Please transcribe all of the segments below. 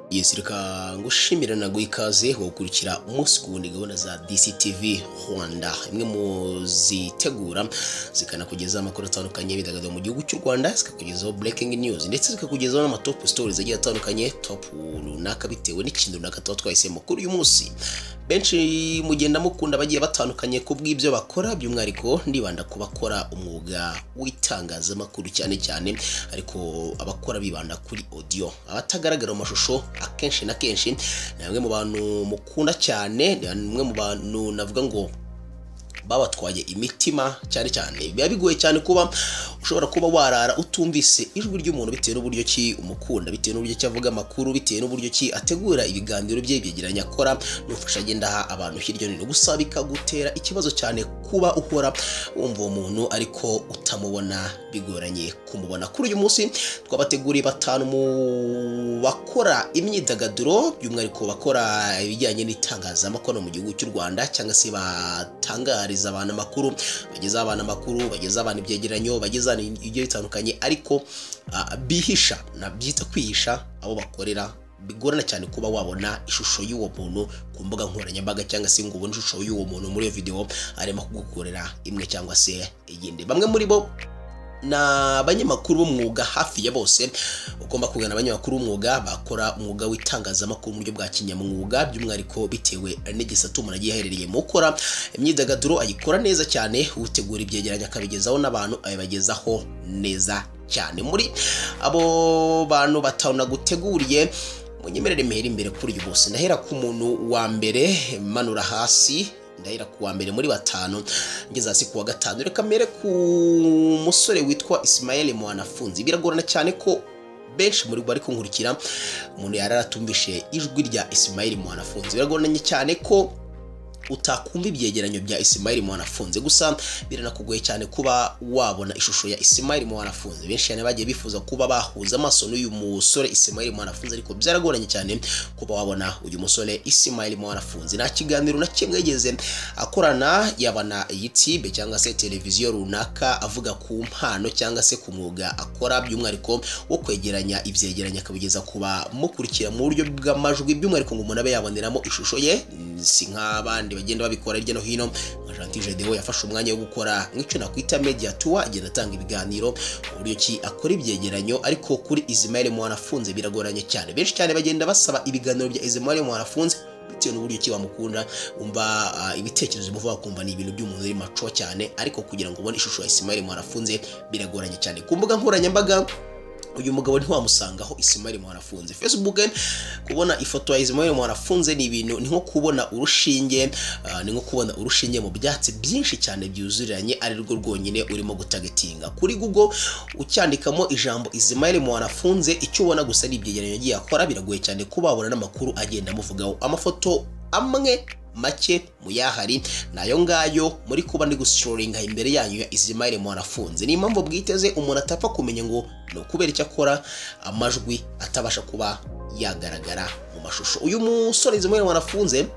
yes reka ngushimira naguha ikaze gukurikira umunsi ku wundi gahunda za DCTV Rwanda imwe mu zitegura zikanakugezaho amakuru atandukanye bidagaduro mu gihugu cy'u Rwanda zikakugezaho breaking news ndetse zikakugezaho n'amatop stories agiye atandukanye top runaka bitewe n'ikintu runaka tuba twahisemo kuri uyu munsi benshi mugenda mukunda bagiye batandukanye ku bw'ibyo bakora by'umwihariko ndibanda ku bakora umwuga w'itangazamakuru cyane cyane ariko abakora bibanda kuri audio abatagaragara mu mashusho akenshi na kenshi ni bamwe mu bantu mukunda cyane ni bamwe mu bantu navuga ngo babatwaye imitima cyane cyane biba bigoye cyane kuba ushobora kuba warara utumvise ijwi ry'umuntu bitewe n'uburyo ki umukunda bitewe n'uburyo ki avuga amakuru bitewe n'uburyo ki ategura ibiganiro bye byegeranya akora n'ufasha agenda aha abantu hirya no hino gusa bikagutera ikibazo cyane kuba uhora wumva uwo muntu ariko utamubona bigoranye kumubona kuri uyu munsi twabateguriye batanu mu bakora imyidagaduro by'umwihariko bakora ibijyanye n'itangazamakuru mu gihugu cy'u Rwanda cyangwa se batangariza bageza abantu amakuru bageza abantu amakuru bageza abantu ibyegeranyo bageza ibyo bitandukanye ariko bihisha nabyita kwihisha abo bakorera bigorana cyane kuba wabona ishusho y'uwo muntu ku mbuga nkoranyambaga cyangwa se ngo ubone ishusho y'uwo muntu muri iyo videwo arimo kugukorera imwe cyangwa se iyindi bamwe muri bo ni abanyamakuru b'umwuga hafi ya bose ugomba kugana abanyamakuru b'umwuga bakora umwuga w'itangazamakuru mu buryo bwa kinyamwuga by'umwihariko bitewe n'igisata umuntu agiye aherereye mu gukora imyidagaduro ayikora neza cyane utegura ibyegeranyo akabigezaho n'abantu abibagezaho neza cyane muri abo bantu batanu naguteguriye munyemerere mehera imbere kuri uyu bose ndahera ku muntu wa mbere manura hasi ndahera ku wa mbere muri batanu ngeze hasi ku wa gatanu reka mbere ku musore witwa Ismael Mwanafunzi biragorana cyane ko benshi muri bari kunkurikira umuntu yari aratumvishe ijwi rya Ismael Mwanafunzi biragoranye cyane ko utakumva ibyegeranyo bya Ismail Mwanafunze gusa biranakugoye cyane kuba wabona ishusho ya Ismail Mwanafunze benshi cyane bagiye bifuza kuba bahuza amaso n'uyu musore Ismail Mwanafunze ariko byaragoranye cyane kuba wabona uyu musore Ismail Mwanafunze nta kiganiro na kimwe yigeze akorana yaba na YouTube cyangwa se televiziyo runaka avuga ku mpano cyangwa se ku mwuga akora by'umwihariko wo kwegeranya ibyegeranyo akabigeza kuba mukurikira mu buryo bw'amajwi by'umwihariko ngo umuntu abe yaboneramo ishusho ye si nk'abandi bagenda babikora hirya no hino nka Gentil Gedeon yafashe umwanya wo gukora nk'icyo nakwita media tour agenda atanga ibiganiro uburyo ki akora ibyegeranyo ariko kuri Ismail Mwanafunze biragoranye cyane benshi cyane bagenda basaba ibiganiro bya Ismail Mwanafunze bitewe n'uburyo ki wamukunda umva ibitekerezo bivuga kumva ni ibintu by'umuntu uri maco cyane ariko kugira ngo ubone ishusho ya Ismail Mwanafunze biragoranye cyane ku mbuga nkoranyambaga uyu mugabo ntiwamusangaho Ismail Mwanafunze Facebook kubona ifoto ya Ismail Mwanafunze ni ibintu ni nko kubona urushinge uh, ni nko kubona urushinge mu byatsi byinshi cyane byuzuriranye ari rwo rwonyine urimo gutagetinga kuri Google ucyandikamo ijambo Ismail Mwanafunze icyo ubona gusa ni ibyegeranyo agiye akora biragoye cyane kubabona n'amakuru agenda amuvugaho amafoto amwe make muyahari nayo ngayo muri kuba ndi gusororinga imbere yanyu ya Ismail Mwanafunze ni impamvu bwiteze umuntu atapfa kumenya ngo ni ukubera icyo akora amajwi atabasha kuba yagaragara mu mashusho uyu musore Ismail Mwanafunze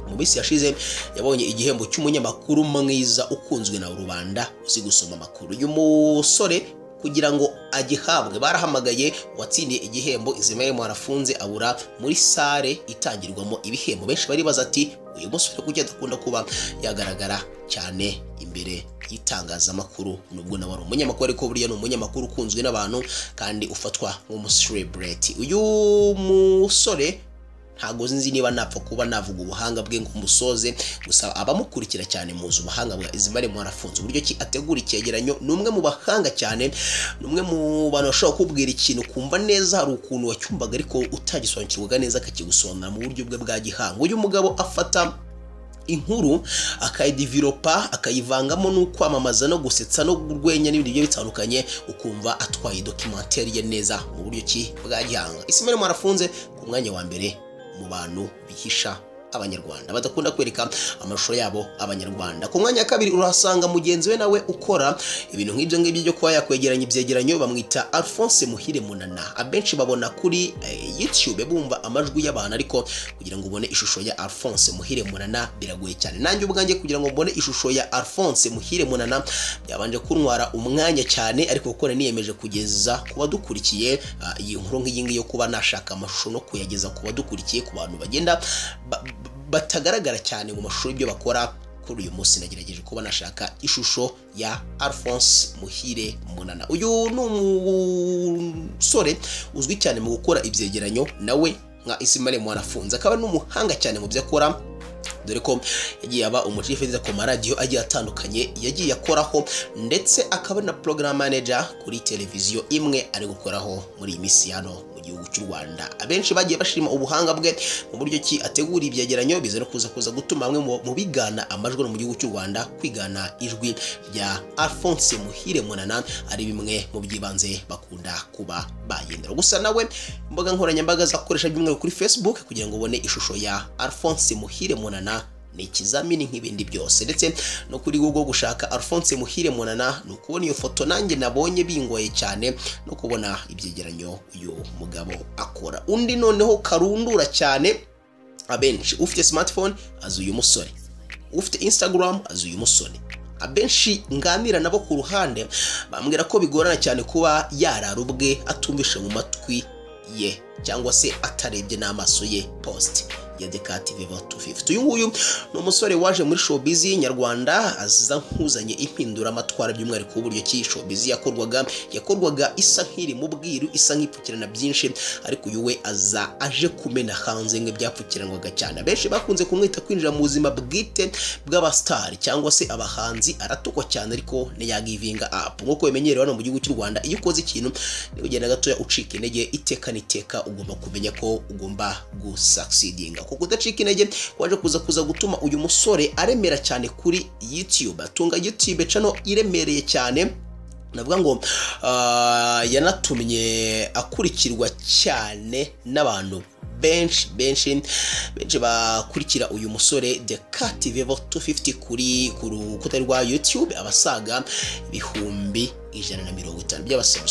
mu minsi yashize yabonye igihembo cy'umunyamakuru mwiza ukunzwe na rubanda uzi gusoma amakuru uyu musore kugira ngo agihabwe barahamagaye uwatsindiye igihembo Ismail Mwanafunze abura muri sare itangirwamo ibihembo benshi baribaza ati uyu musore kujya adakunda kuba yagaragara cyane imbere y'itangazamakuru nubwo nawe ari umunyamakuru ariko buriya ni umunyamakuru ukunzwe n'abantu kandi ufatwa nk'umuserebureti uyu musore ntabwo nzi niba napfa kuba navuga ubuhanga bwe ngo musoze gusa abamukurikira cyane muzi ubuhanga bwa Ismail Mwanafunze uburyo ki ategura icyegeranyo ni umwe mu bahanga cyane ni umwe mu bantu bashobora kubwira ikintu kumva neza hari ukuntu wacyumvaga ariko utagisobanukirwaga neza akakigusobanura mu buryo bwe bwa gihanga uyu mugabo afata inkuru akayidiviropa akayivangamo no kwamamaza no gusetsa no urwenya n'ibindi bigiye bitandukanye ukumva atwaye dokimenteri ye neza mu buryo ki bwa gihanga Ismail Mwanafunze ku mwanya wa mbere mu bantu bihisha abanyarwanda badakunda kwereka amashusho yabo abanyarwanda ku mwanya wa kabiri urahasanga mugenzi we nawe ukora ibintu nk'ibyo ngibyo byo kuba yakwegeranya ibyegeranyo bamwita alphonse muhire munana abenshi babona kuri eh, youtube bumva amajwi y'abantu ariko kugira ngo ubone ishusho ya alphonse muhire munana biragoye cyane nanjye ubwanjye kugira ngo mbone ishusho ya alphonse muhire munana byabanje kuntwara umwanya cyane ariko kuko nari niyemeje kugeza ku badukurikiye ah, iyi nkuru nk'iyi ngiyi yo kuba nashaka amashusho no kuyageza ku badukurikiye ku bantu bagenda ba- batagaragara cyane mu mashuri y'ibyo bakora kuri uyu munsi nagerageje kuba nashaka ishusho ya Alphonse Muhire Munana uyu ni umusore uzwi cyane mu gukora ibyegeranyo nawe nka Isimane Mwanafunze akaba ni umuhanga cyane mu byo akora dore ko yagiye aba umucifediza ku maradiyo agiye atandukanye yagiye akoraho ndetse akaba ari na program manager kuri televiziyo imwe ari gukoraho muri iyi minsi hano mu gihugu cy'u Rwanda abenshi bagiye bashima ubuhanga bwe mu buryo ki ategura ibyegeranyo biza no kuza kuza gutuma bamwe mu- mu bigana amajwi no mu gihugu cy'u Rwanda kwigana ijwi rya Alphonse Muhire Munana ari bimwe mu byibanze bakunda kuba bagendera gusa nawe imbuga nkoranyambaga zakoresha by'umwihariko kuri Facebook kugira ngo ubone ishusho ya Alphonse Muhire Munana ni ikizamini nk'ibindi byose ndetse no kuri Google gushaka Alphonse Muhire Munana ni ukubona iyo foto nanjye nabonye bingoye cyane no kubona ibyegeranyo uyu mugabo akora undi noneho karundura cyane abenshi ufite smartphone azi uyu musore ufite Instagram azi uyu musore abenshi nganira nabo ku ruhande bambwira ko bigorana cyane kuba yarara ubwe atumvishe mu matwi ye cyangwa se atarebye n'amaso ye post ya Deka TV 250 uyu nguyu ni umusore waje muri showbiz nyarwanda aza nk'uzanye impinduramatwara by'umwihariko w'uburyo ki showbiz yakorwaga yakorwaga isa nk'iri mu bwiru isa nk'ipfukirana byinshi ariko uyu we aza aje kumena hanze ngo byapfukiranwaga cyane abenshi bakunze kumwita kwinjira mu buzima bwite bw'abasitari cyangwa se abahanzi aratukwa cyane ariko ntiyagivinga apu nk'uko bimenyerewe hano mu gihugu cy'u rwanda iyo ukoze ikintu niba ugenda gatoya ucika intege iteka n'iteka ugomba kumenya ko ugomba gusucceedinga kuko udacika intege waje kuza kuza gutuma uyu musore aremera cyane kuri youtube atunga youtube channel iremereye cyane navuga ngo ah, yanatumye akurikirwa cyane n'abantu benshi benshi benshi bakurikira uyu musore The Cat Vevo 250 kuri ku rukuta rwa YouTube abasaga ibihumbi ijana na mirongo itanu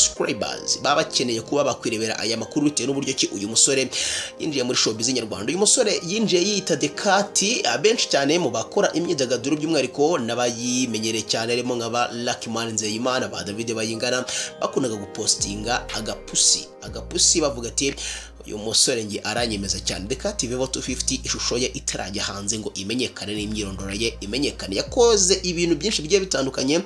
by'abasubscribers baba bakeneye kuba bakwirebera aya makuru bitewe n'uburyo ki uyu musore yinjiye muri showbiz nyarwanda uyu musore yinjiye yiyita The Cat abenshi cyane mu bakora imyidagaduro by'umwihariko n'abayimenyereye cyane harimo nk'aba Luckman Nzeyimana ba David Bayingana bakundaga gupostinga agapusi agapusi bavuga ati uyu musore nge aranyemeza cyane reka TV 250 ishusho ye itarajya hanze ngo imenyekane n'imyirondoro ye imenyekane yakoze ibintu byinshi bigiye bitandukanye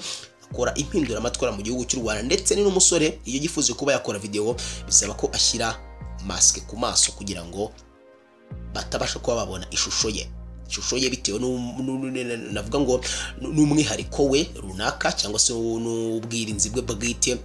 akora impinduramatwara mu gihugu cy'u Rwanda ndetse ni n'umusore iyo yifuza kuba yakora video bisaba ko ashyira masike ku maso kugira ngo batabasha kuba babona ishusho ye ishusho ye bitewe n'u- n'u- n'u- navuga ngo n'umwihariko we runaka cyangwa se n'ubwirinzi bwe bwite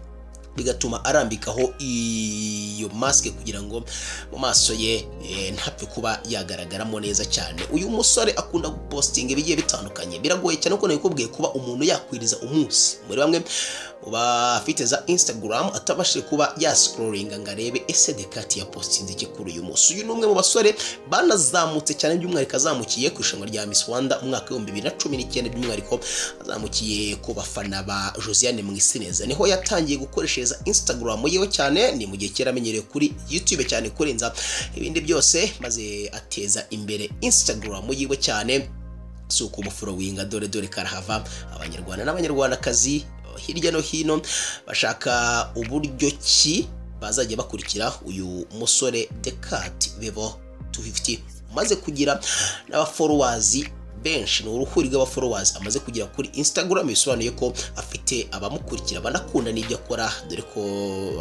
bigatuma arambikaho iyo masike kugira ngo mu maso ye eh, ntapfe kuba yagaragaramo neza cyane uyu musore akunda gupostinga ibigiye bitandukanye biragoye cyane ko nabikubwiye kuba umuntu yakwiriza umunsi muri bamwe mu bafite za instagram atabashije kuba yascrollinga ngo arebe ese dekati yapostinze iki kuri uyu munsi uyu ni umwe mu basore banazamutse cyane by'umwihariko azamukiye ku irushanwa rya Miss Rwanda umwaka w'ibihumbi bibiri na cumi n'icyenda by'umwihariko azamukiye ku bafana ba Josiane Mwisineza niho yatangiye gukoreshereza Instagram yewe cyane ni mu gihe kera amenyerewe kuri YouTube cyane kurenza ibindi byose maze ateza imbere Instagram yiwe cyane si ukumufurowinga dore dore karahava abanyarwanda n'abanyarwandakazi hirya no hino bashaka uburyo ki bazajya bakurikira uyu musore Decat Vevo 250 umaze kugira n'abaforowazi benshi ni uruhuri rw'abaforowazi amaze kugira kuri Instagram bisobanuye ko afite abamukurikira banakunda n'ibyo akora dore ko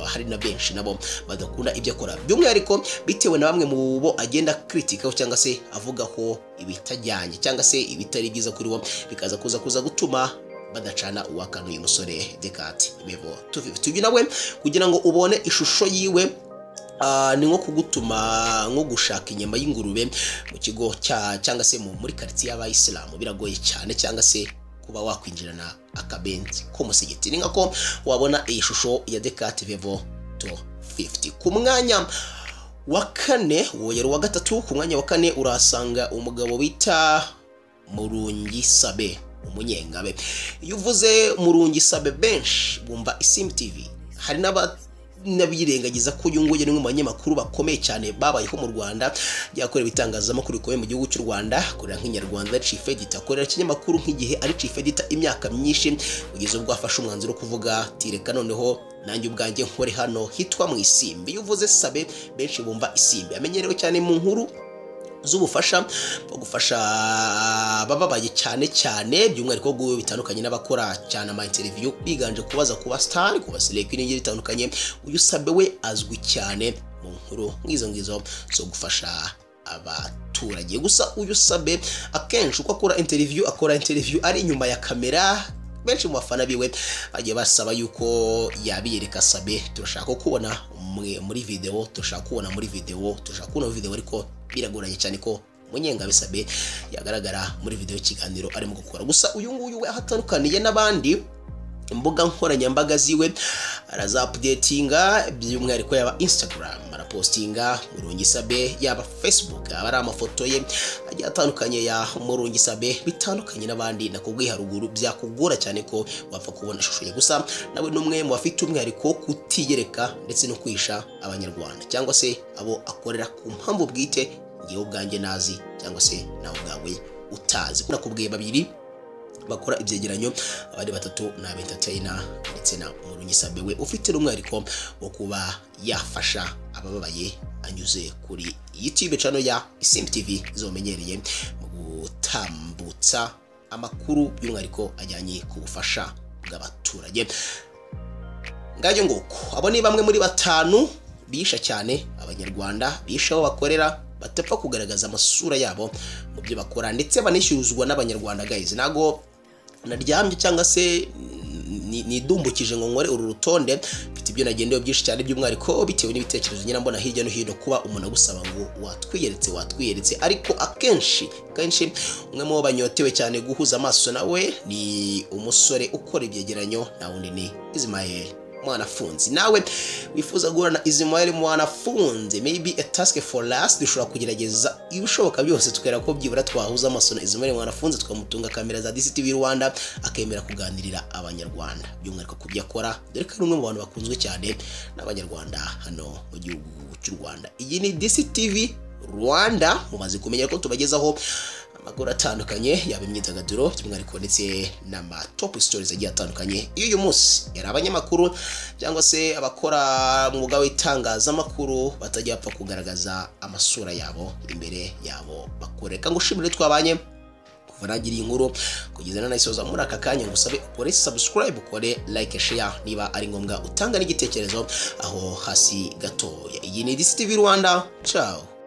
hari na benshi nabo badakunda ibyo akora by'umwihariko bitewe na bamwe mu bo agenda kritikaho cyangwa se avugaho ibitajyanye cyangwa se ibitari byiza kuri bo bikaza kuza kuza gutuma badacana uwakana uyu musore Decat Bevo 250 uyu nawe kugira ngo ubone ishusho yiwe ah, ni nko kugutuma nko gushaka inyama y'ingurube mu kigo cya cyangwa se mu- muri karitsiye y'abayisilamu biragoye cyane cyangwa se kuba wakwinjirana akabenzi k'umusigiti ni nkako wabona iyi shusho ya Decat Vevo 250 ku mwanya wa kane wongera uwa gatatu ku mwanya wa kane urahasanga umugabo bita murungi sabe umunyengabe iyo uvuze murungi sabe benshi bumva isimu tivi hari n'aba n'abirengagiza ko uyu nguyu ni umwe mu banyamakuru bakomeye cyane babayeho mu rwanda ryakorera ibitangazamakuru bikomeye mu gihugu cy'u rwanda akorera nk'inyarwanda chief editor akorera ikinyamakuru nk'igihe ari chief editor imyaka myinshi kugeza ubwo afashe umwanzuro wo kuvuga ati reka noneho nanjye ubwanjye nkore hano hitwa mu isimbi iyo uvuze sabe benshi bumva isimbi amenyerewe cyane mu nkuru z'ubufasha bwo gufasha abababaye cyane cyane by'umwihariko bw'ubu bitandukanye n'abakora cyane ama interview biganje kubaza kuba star kuba select n'ibindi bitandukanye uyu sabe we azwi cyane mu nkuru nk'izo ngizo zo gufasha abaturage gusa uyu sabe akenshi uko akora interview akora interview ari inyuma ya kamera benshi mu bafana biwe bagiye basaba yuko yabiyereka sabe turashaka kubona umwe muri video turashaka kubona muri video turashaka kubona video ariko biragoranye cyane ko munyengabe sabe yagaragara muri video y'ikiganiro arimo gukora gusa uyu nguyu we aho atandukaniye n'abandi imbuga nkoranyambaga ziwe arazapudetinga by'umwihariko yaba instagram arapostinga murungi sabe yaba facebook aba ari amafoto ye agiye atandukanye ya murungi sabe bitandukanye n'abandi nakubwiye haruguru byakugora cyane ko wapfa kubona ishusho ye gusa nawe ni umwe mu bafite umwihariko wo kutiyereka ndetse no kwisha abanyarwanda cyangwa se abo akorera ku mpamvu bwite ngewe ubwanjye nazi cyangwa se nawe ubwawe utazi nakubwiye babiri bakora ibyegeranyo abandi batatu ni abentatayina ndetse na murungisabe we ufite n'umwihariko wo kuba yafasha abababaye anyuze kuri youtube cano ya isimbi tv zomenyereye mu gutambutsa amakuru by'umwihariko ajyanye ku bufasha bw'abaturage ngajyo nguko abo ni bamwe muri batanu bisha cyane abanyarwanda bisha aho bakorera batapfa kugaragaza amasura yabo mu byo bakora ndetse banishyuzwa n'abanyarwanda guys ntago naryamye cyangwa se nidumbukije ngo nkore uru rutonde mfite ibyo nagendeyeho byinshi cyane by'umwihariko bitewe n'ibitekerezo nyine mbona hirya no hino kuba umuntu agusaba ngo watwiyeretse watwiyeretse ariko akenshi kenshi umwe mu bo banyotewe cyane guhuza amaso nawe ni umusore ukora ibyegeranyo na wundi ni Ismael mwanafunzi nawe wifuza guhura na Ismail mwanafunzi maybe a task for last dushobora kugerageza ibishoboka byose tukera ko byibura twahuza amaso na Ismail mwanafunzi tukamutunga kamera za DCTV Rwanda akemera kuganirira abanyarwanda by'umwihariko ku byo akora dore ko ari umwe mu bantu bakunzwe cyane n'abanyarwanda hano mu gihugu cy'u Rwanda iyi ni DCTV Rwanda mumaze kumenya ko tubagezaho amakuru atandukanye yaba imyidagaduro by'umwihariko ndetse n'amatop stories agiye atandukanye iyo uyu munsi yari abanyamakuru cyangwa se abakora umwuga w'itangazamakuru batajya bapfa kugaragaza amasura yabo imbere yabo bakoreka ngo ushimire twabanye kuva nangiriye inkuru kugeza nanayisoza muri aka kanya ngusabe ukore subscribe ukore like share niba ari ngombwa utanga n'igitekerezo aho hasi gatoya iyi ni DCTV Rwanda ciao